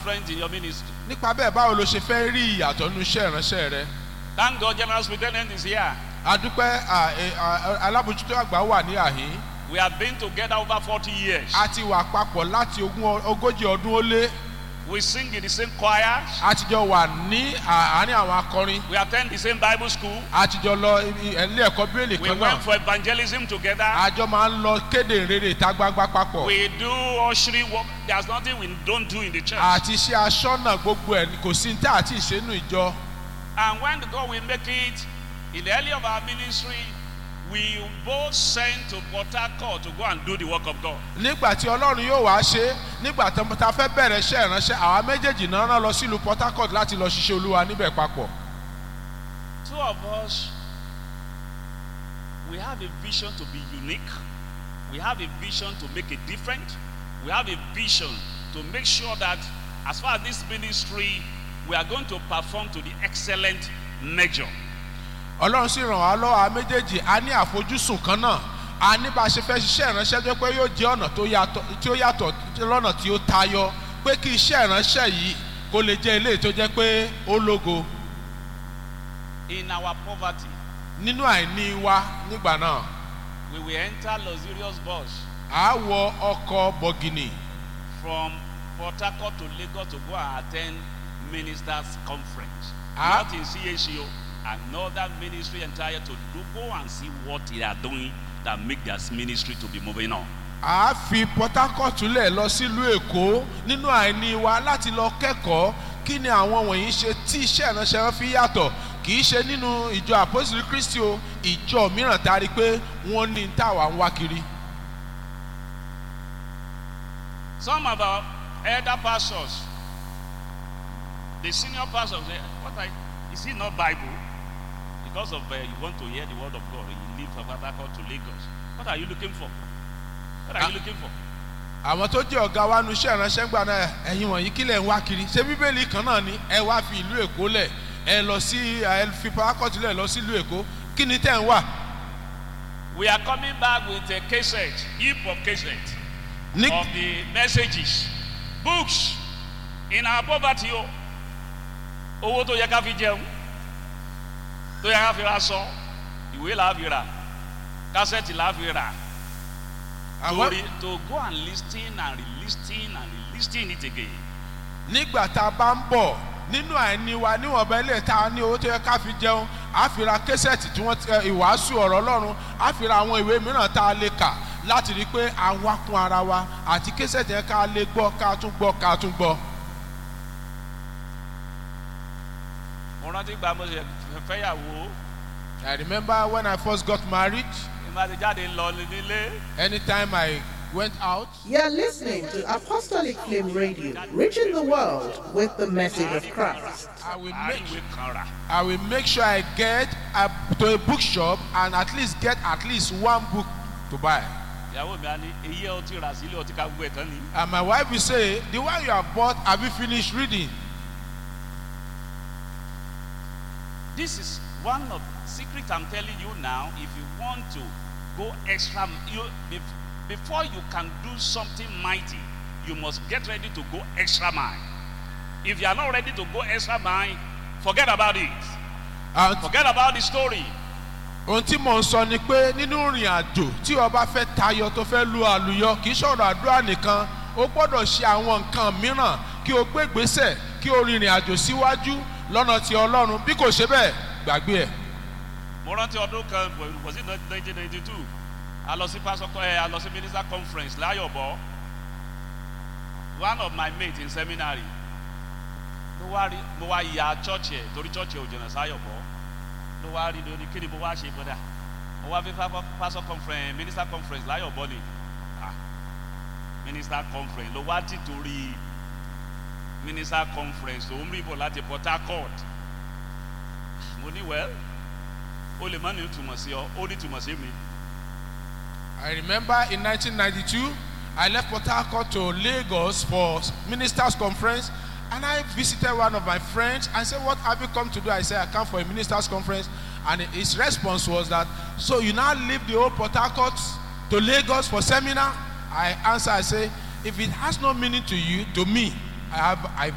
different in your ministry? nípa bẹ́ẹ̀ báwo ló ṣe fẹ́ rí ìyàtọ̀ nínú iṣẹ́ ìránṣẹ́ rẹ Thank God, General Superintendent is here. adúpẹ́ à, ẹ, à, alábòjútó àgbà wà ní àhín We have been together over 40 years. a ti wà papọ̀ láti ogún ọ- ogójì ọdún ó lé We sing in the same choirs. a ti jọ wà ní àárín àwọn akọrin We attend the same Bible school. a ti jọ lọ ibi- ilé ẹ̀kọ́ bíélì We kan went náà for evangelism together. a jọ máa ń lọ kéde ìrere ìta gbangba papọ̀ We do ushering work. There's nothing we don't do in the church. àti iṣẹ́ aṣọ́nà gbogbo ẹ̀ kò sí ní tá àti ìṣẹ́nu ìjọ And when God will make it, in the early of our ministry, we both sent to Port Harcourt to go and do the work of God. nígbà tí ọlọ́run yóò wá ṣe é, nígbà tó ta fẹ́ bẹ̀rẹ̀ iṣẹ́ ìránṣẹ́ àwa méjèèjì náà rán lọ sílùú port harcourt láti lọ ṣiṣẹ́ olúwa níbẹ̀ papọ̀ Two of us, we have a vision to be unique. We have a vision to make a difference. We have a vision to make sure that as far as this ministry, we are going to perform to the excellent measure. ọlọ́run sì ràn wá lọ́wọ́ àwa méjèèjì a ní àfojúsùn kan náà a ní bá a ṣe fẹ́ ṣiṣẹ́ ìránṣẹ́ tó pé yóò jẹ́ ọ̀nà tó yàtọ̀ tí ó yàtọ̀ lọ́nà tí ó tayọ pé kí iṣẹ́ ìránṣẹ́ yìí kó lè jẹ́ eléyìí tó jẹ́ pé ó lógo In our poverty, nínú àìní wa nígbà náà we will enter luxurious bus à á wọ ọkọ̀ bọ̀gìnì from Port Harcourt to Lagos to go and attend ministers' conference. Ah. Not in CHO, another ministry entire to do, go and see what they are doing that make their ministry to be moving on. a fi port harcourt lẹ̀ lọ sílùú èkó nínú àìní wa láti lọ kẹ́kọ̀ọ́ kí ni àwọn wọ̀nyí ṣe tí iṣẹ́ ìránṣẹ́ wọn fi yàtọ̀ kì í ṣe nínú ìjọ àpòsílẹ̀ kristi o ìjọ mìíràn tá a rí i pé wọ́n ní táwa ń wá kiri. Some of our elder pastors, the senior pastors, say, what I, is it not Bible? Because of uh, you want to hear the word of God, you leave from Port Harcourt to Lagos. What are you looking for? What are Ah. you looking for? àwọn tó jẹ́ ọ̀gá wa nu iṣẹ́ ìránṣẹ́ gbà náà ẹ̀yin wọ̀nyí kílẹ̀ ń wá kiri ṣé bíbélì kan náà ni ẹ wá fi ìlú èkó lẹ̀ ẹ lọ sí ẹ fi port harcourt lẹ̀ lọ sí ìlú èkó kí ni tẹ̀ ń wà. We are coming back with a cassette, heap of cassette ní of the messages, books in our poverty. o. Owó tó yẹ ká fi jẹun, tó yẹ ká fi ra sọ, ìwé là á fi rà, kásẹ̀tì là á fi rà. àwọn To, re, to go and listen and re-listen and re-listen it again. nígbà tá a bá ń bọ̀ nínú àìní wa níwọ̀nba ilé tá a ní owó tó yẹ ká fi jẹun á fi ra késẹ̀tì tí wọ́n ti ẹ, ìwàásù ọ̀rọ̀ ọlọ́run á fi ra àwọn ìwé mìíràn tá a lè kà láti rí i pé a wá kún ara wa àti késẹ̀tì yẹn ká lè gbọ́ ká tún gbọ́ ká tún gbọ́. Mo rántí gba mo ṣe fẹ́yàwó, I remember when I first got married ìmọ̀ àti jáde lọ nílé. anytime I went out You're listening to Apostolic Flame Radio, reaching the world with the message of Christ. I will make Àríwé kan rà. I will make sure I get a, to a bookshop and at least get at least one book to buy. Ìyàwó mi á ní èyí ẹ ọtí rà sílé ọtí ká gbogbo ẹ̀ tán ni. And my wife will say, The one you have bought, have you finished reading? This is one of secret I'm telling you now. If you want to go extra, you bef- before you can do something mighty, you must get ready to go extra mile. If you are not ready to go extra mile, forget about it. And Forget about the story. ohun tí mò ń sọ ni pé nínú ìrìn àjò tí ọba fẹ́ tayọ tó fẹ́ lu àlùyọ kì í ṣọ̀rọ̀ àdúrà nìkan ó gbọ́dọ̀ ṣe àwọn nǹkan mìíràn kí o gbé ìgbésẹ̀ kí o rìnrìn àjò síwájú lọ́nà ti ọlọ́run bí kò ṣe bẹ́ẹ̀ gbàgbé ẹ̀. mo rántí ọdún kan was it nineteen ninety two a lọ sí pásọkọ ẹ a lọ sí minister conference láyọ̀bọ̀ one of my mates in seminary ló wá rí mo wá ya church ẹ torí church ẹ ò jìnnà sáyọ̀bọ̀ ló wá rí lórí kí ni mo wá ṣe bọ́dà mo wá fi pásọ conference minister conference láyọ̀bọ̀ ni ah minister conference ló wá ti torí minister conference tó ń rí bọ̀ láti port harcourt mo ní well o lè má ní ìtumọ̀ sí ọ ó ní ìtumọ̀ sí mi. I remember in 1992, I left Port Harcourt to Lagos for ministers' conference, and I visited one of my friends and said, "What have you come to do?" I said, "I come for a ministers' conference," and his response was that, "So you now leave the old Port Harcourt to Lagos for seminar?" I answer, I say, "If it has no meaning to you, to me, I have I